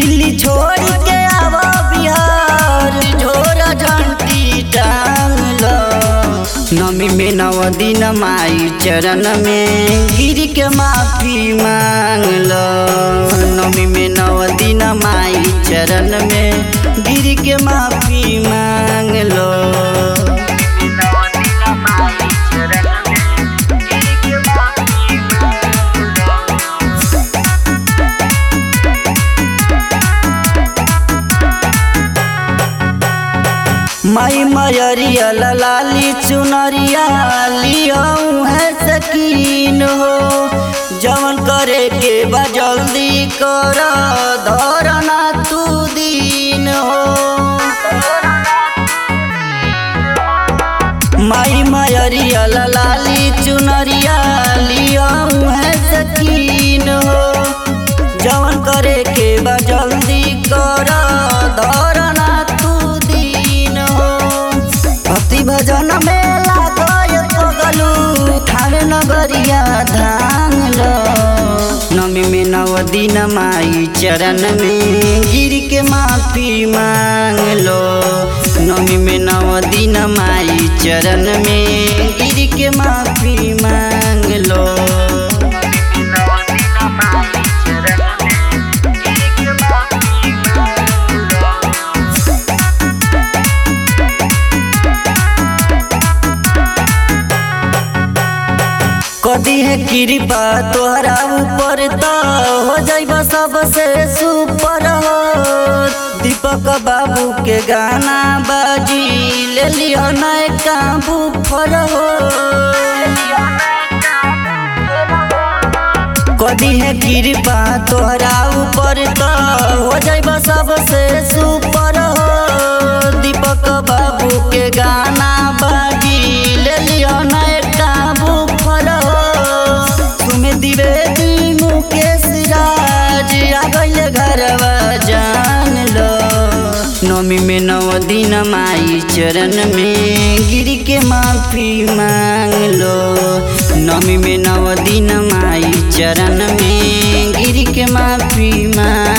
दिल्ली छोड़ के आवा बिहार झोरा झंटी टांग लो नमी में नव दिन माई चरण में गिर के माफी मांग लो नमी में नव दिन माई चरण में गिर के माफी मांग लो माई मयरिया लाली चुनरिया लियाऊं है सकीन हो जवन करे के बा जल्दी कर धरना तू दीन हो माई मयरिया लाली चुनरिया लियाऊं है सकीन हो जवन करे के बा जल्दी कर धरना तू दीन हो भक्ति भजन में लागय पगलू ठाड़ नगरिया धान लो नमी में नव दिन माई चरण में गिर के माफी मांग लो नमी में नव दिन माई चरण में गिर के माफी मांग लो कदी है कृपा तोहरा ऊपर तो हो जाइब सबसे सुपर हो दीपक बाबू के गाना बाजी ले लियो नए काबू फर हो कदी है कृपा तोहरा ऊपर तो हो जाइब सबसे सुपर हो दीपक बाबू के गाना बाजी ले लियो नए काबू फर हो तुम्हें द्विवेदी मुकेश राज आ गइले घरवा जान लो नौमी में नव दिन माई चरण में गिर के माफी मांग लो नौमी में नव दिन माई चरण में गिर के माफी मांग